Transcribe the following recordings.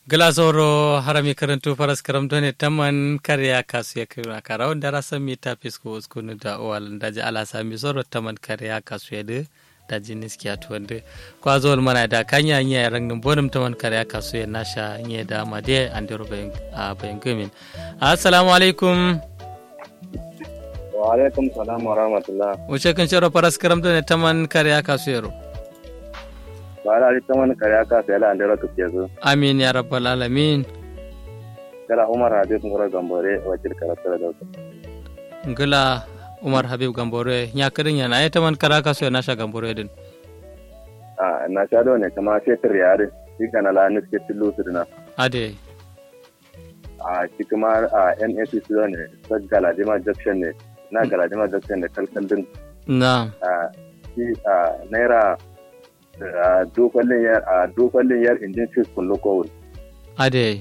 glasoro harami karantu faras karamtone taman karya kasu ya kira kara wanda rasa mi ta fisko uskunu da owal da ji ala sami soro taman karya kasu ya de da ji niski atu wanda kwa zuwal mana da kanya nya ya rangin bonum taman karya kasu ya nasha nya da made andiro bayan bayan gumin assalamu alaikum wa alaikum salam wa rahmatullah wuce kan shiro faras karamtone taman karya kasu ya ro bara ali taman kare aka sai la andira ku kezo amin ya rabbal alamin kala umar habib ngora gambore wajir karata da dauka ngila umar habib gambore nya kadin yana ai taman karaka so na sha gambore din a na sha do ne kama sai triyare shi kana la ni ke tilu su dina ade a shi kuma a NSC su ne ta galadima junction ne na galadima junction ne kalkal din na a shi a naira a dokwallin yar a dokwallin yar injin fis kun lokowul ade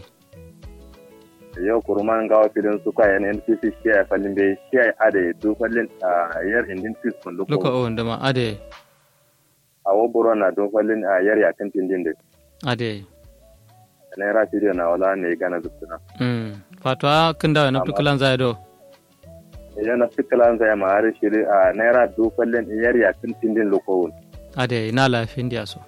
yau kuruman gawa filin su kwa yan NPC shi ya fallin bai shi ya ade dokwallin a yar injin fis kun luka lokowul o ndama ade a woburo na dokwallin a yar yakin tindin da ade naira studio na wala ne gana zubtuna mm fatwa kinda na tukulan zai do idan na fikalan zai ma har shiri a naira dokwallin yar yakin tindin lokowul ade ina lafin dia so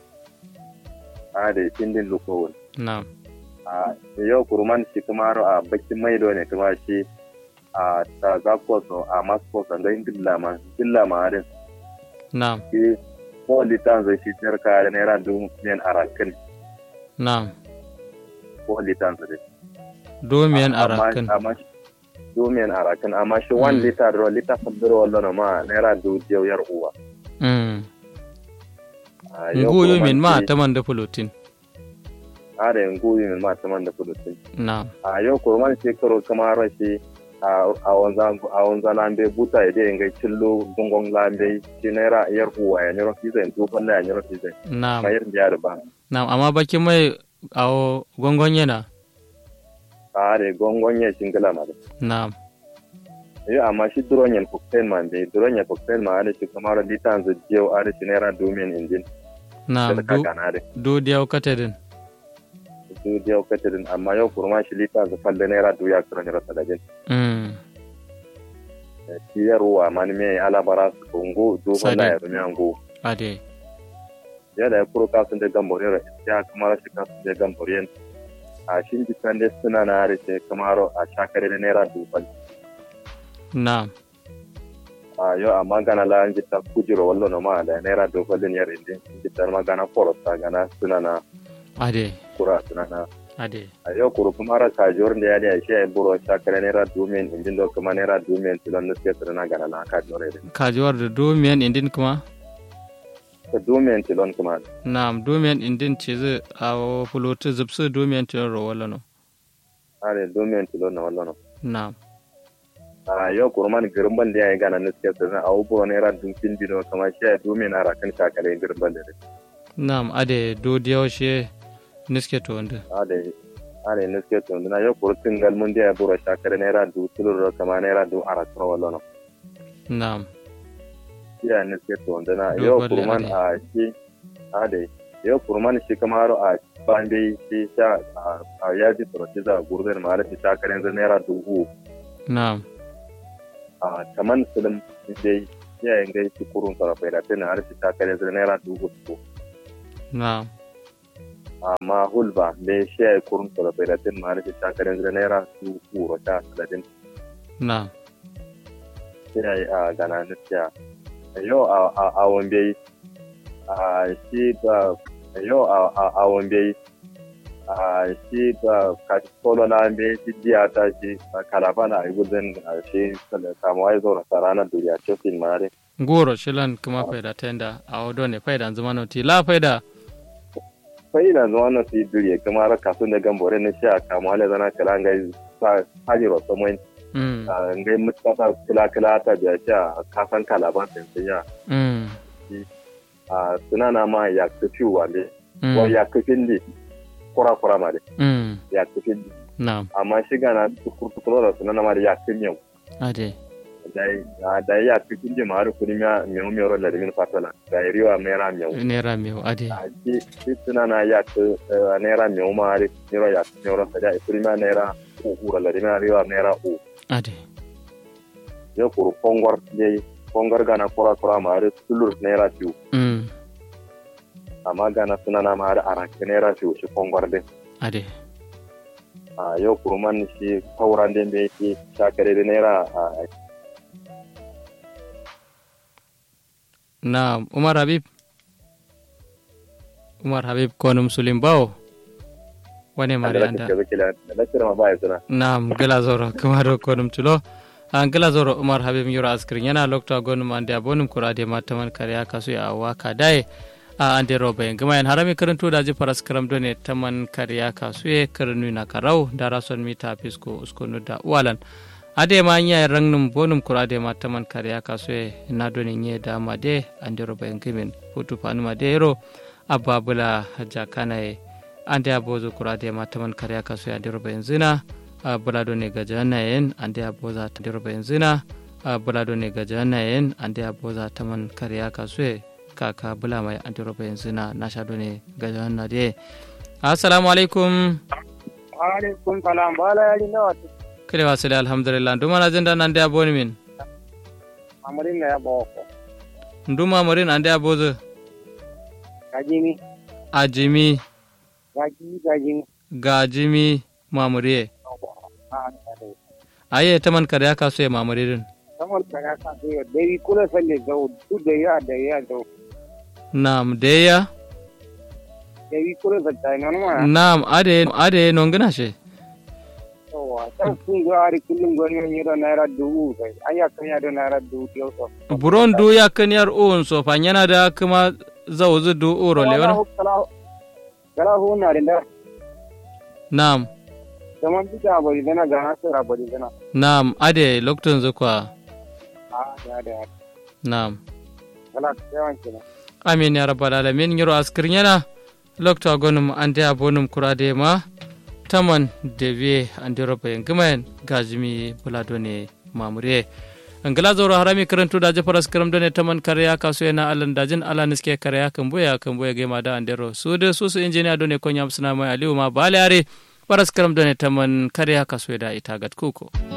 a da tindin lokowul na a yau kuruman shi kuma a bakin maido ne kuma shi a ta zakoso a maskoso da indilla ma indilla ma harin na shi ko litan zai shi jarka da naira dubu miliyan arakin na ko litan zai domiyan Amma- arakin amma shi- dubu miliyan arakin amma shi one Mm. liter da liter fadiro wallo ma naira dubu biyar yar uwa mm A yau nguyu kuruman min ma shi- taman da pulutin a da nguyu min ma taman da kudusin na a yau kuruman shekaru kamar shi a a wanzan a wanzan lambe buta ya dai ngai cillo gongon lambe shi naira yar uwa ya nyoro kizai to falla ya nyoro kizai na mayar biya da ba na amma bakin mai awo gongon yana a da gongon ya shingila ma da na yau amma shi duron yan cocktail man dai duron yan cocktail ma da shi kamar litan zu jeu a da shi naira domin injin na da du kaka na da du diyaw katedin su jeu katirin amma yau kurma shi litan zu falle naira duya kira nyoro sadajin mm shi ya ruwa man me alabara su kongo do Sade. falla ya rumi ango ade yadda ya kuro kasun da gamboriyar ya kamar shi kasun da gamboriyar a shi jikan da suna na harshe kamar a shakare da naira dubal na a yau amma gana la an jita kujiro wallo no ma da naira dubal din yar indin jitar ma gana forosta gana suna na ade kura suna na ade a yau kuro kuma ara kajor da ya da shi ya buro shakare naira dumin indin do kuma naira dumin tilon da suke suna gana la ka jore da kajuwar da domiyan indin kuma ta dumin tilon kuma Naam, domian indin chizi awo pulutu zipsu domian tilo ro wala no. are dumin tilon na wallo no Naam. a yau kurman girban da ya yi gana na suke suna a buro naira dumin dino kuma shi ya dumin ara kan shakare girban da Naam, ade do diyaw she niske to wanda. ade ade niske to na yo kurtin gal mun dia buro shakare naira du tulur kama naira du ara tro wallo no Naam. ya niske to na Do yo balle kurman ade. a shi ade yo kurman shi kamaro a bande shi sha a- a yaji tro shi za gurdan ma shi shakare zan naira du hu Naam. a kaman sulum dai ya yin gai shi kurun tarafa da tana har shi shakare zan naira du hu Naam. amma hulba me shi ya kurun tarafa da tana har shi shakare zan naira du hu ro sha saladin Naam. sai a gana gaskiya yau a wambe a shi ba yau a wambe a shi ba kolo na wambe shi jiya ta shi kalafa na gudun a shi samuwa ya zaura sa ranar duniya ce fin mare Goro shilan kuma faida tenda awo do ne faida zuma no ti la faida. sai na zuwa na su yi duriya kuma ra kasu da gambore na shi a kamuwa da zana kala ngai sa hajiro samuwa Mm. ngai mutata kila kila ta biya shi a kasan kalaban sai ya Mm. a sunana ma ya kafi wale Mm. wa ya kafin ne kura kura ma de Mm. ya kafin ne Naam. amma shi gana tukur tukur da sunana ma da ya kafin yau Ade. dai da ya cikin ji maru kuri ma meu meu la min fatala da riwa mera meu nera meu ade ki ki tuna na ya ku nera meu ma ri riwa ya meu ra da kuri ma nera u u la min riwa nera u ade yo kuru kongor je kongor gana kura kura ma ri tulur nera tiu mm amma gana suna na ma ri aranke nera tiu shi kongor de ade a yau kurman shi kauran da me yake shakare da naira a na umar habib umar habib konum sulim bawo wane mari anda lakira ma baya suna nam gila zoro kamaro konum tulo an gila zoro umar habib yoro askrin yana lokta gonum ande abonum kurade mataman kariya kasu ya waka dai a ande roba en gama en harami karanto da faras karam done taman kariya kasu e karnu na karau da rason mita fisko uskonu da walan ade ma nya rangnum bonum kurade ma taman kariya kasu e na done nye da ma de ande roba en gimin hutu panu ma de ro ababula jakana e ande abozo kurade ma taman kariya kasu e ande roba en zina bulado ne gajana yen ande aboza ande roba en zina bulado ne gajana yen ande aboza taman kariya kasu e kaka bula mai antiropa yanzu na na sha ne ga na de assalamu alaikum alaikum salam bala yari na wata kire wasu da alhamdulillah nduma na jinda nan da aboni min amarin na ya bawa ko nduma marin ande abozo gajimi ajimi gaji gajimi gajimi mamuriye a tare aye taman kare aka so ya mamuririn kamar ka ya ka da dai kula salle zau du da ya da ya zau nam deya dai kula da ta nan ma nam ade ade nongina she yawa san kun ga ari kullum gari ne da naira dubu sai aya kan ya da naira dubu yau so buron du ya kaniyar uun so fanyana da kuma zawuzu du uro lewana kala hu na da nam zaman bita bari dana ga hasara bari dana nam ade loktun zukwa a da da nam kala yawan kenan amin ya rabbal alamin yoro askir yana lokta gonum ande abonum kurade ma taman debe ande roba yangimayen gajimi buladone mamure angala zoro harami karantu da jafaras karam done taman karya kasu yana alan dajin ala niske karya kan boya kan boya gema da andero su de su su injiniya done konya suna mai aliyu ma balare paras karam done taman karya kasu da ita gat kuko